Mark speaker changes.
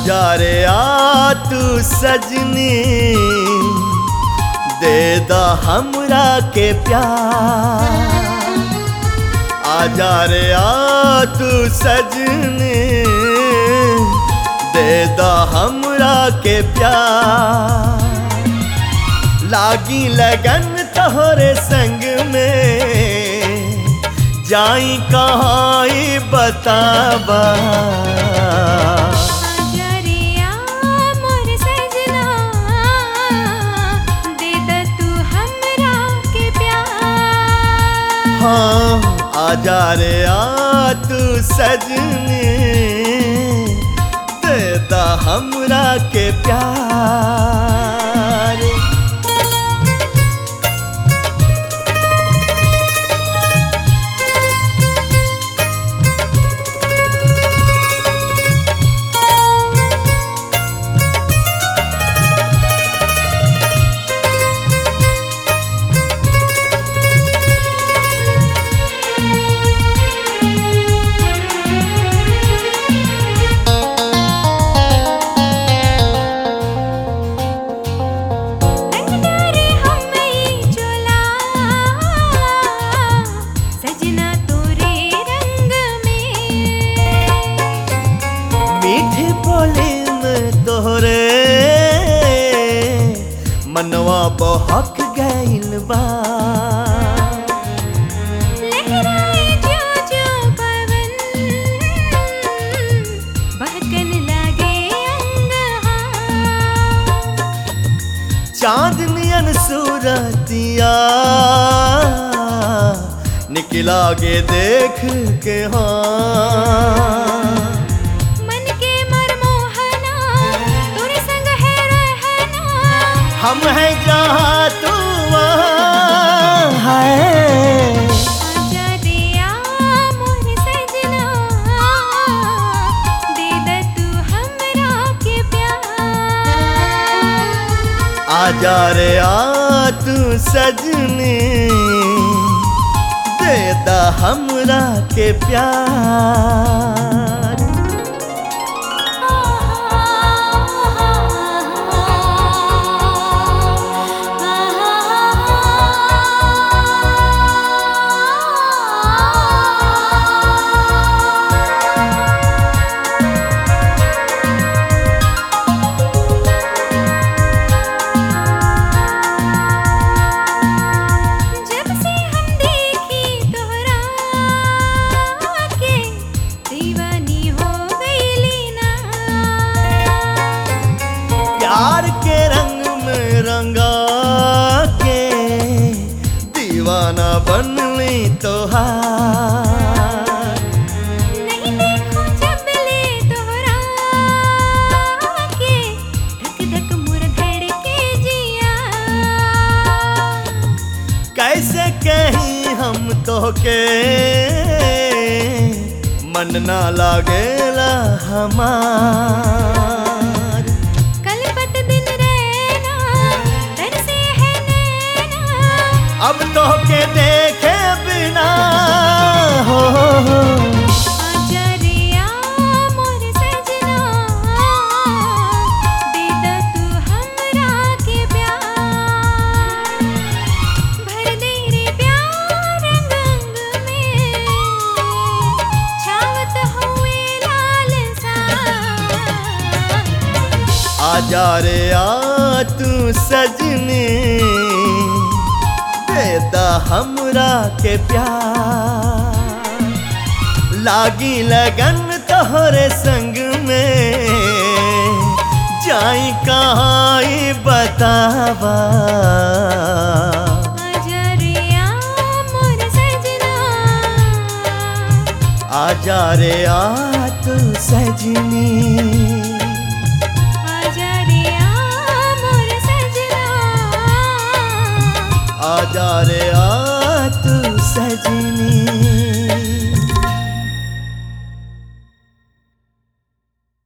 Speaker 1: आजा रे आ तू सजनी दे दा हमरा के प्यार आजा रे आ तू सजनी दे दा हमरा के प्यार लागी लगन तोहरे संग में जाई कहाँ ई बताबा
Speaker 2: आजा रे आ मोर सजना दे द तू हमरा के प्यार
Speaker 1: हाँ आजा रे आ तू सजनी देता हमरा के प्यार
Speaker 2: रंगदारे हमई चोला सजना तोरे रंग में
Speaker 1: मीठे बोले में तोहरे मनवा बहक गइल बा
Speaker 2: लहराए जो जो पवन बहकन लागे अंग
Speaker 1: चांदनियन सूरतिया निकला के देख के हाँ
Speaker 2: मन के मरमोहना तोरे संग है रहना
Speaker 1: हम हैं जहाँ तू वहाँ है
Speaker 2: आजा दिया मोर सजना दे द तू हमरा के प्यार
Speaker 1: आजा रे आ तू सजनी देता हमरा के प्यार
Speaker 2: जब से हम देखी तोहरा के दीवानी हो गईली ना
Speaker 1: प्यार के रंग में रंगा के दीवाना बनली तोहार
Speaker 2: नहीं देखो जब ले तोहरा के धक धक मुर धड़के जिया
Speaker 1: कैसे कहीं हम तोके मन ना लागेला हमार
Speaker 2: कलपत दिन रहना तरसे है नैना
Speaker 1: अब तोके देखे बिना हो
Speaker 2: आजा रे आ मोर सजना दे द तू हमरा के प्यार भर दे रे प्यार रंग रंग में छावत हुए लाल सा
Speaker 1: आजा रे आ तू सजनी देता हमरा के प्यार लागी लगन तोहरे संग में जाई कहाँ ई बतावा
Speaker 2: आजा रे आ मोर सजना
Speaker 1: आजा रे आ तू सजनी
Speaker 2: आजा रे आ मोर सजना
Speaker 1: आजा रे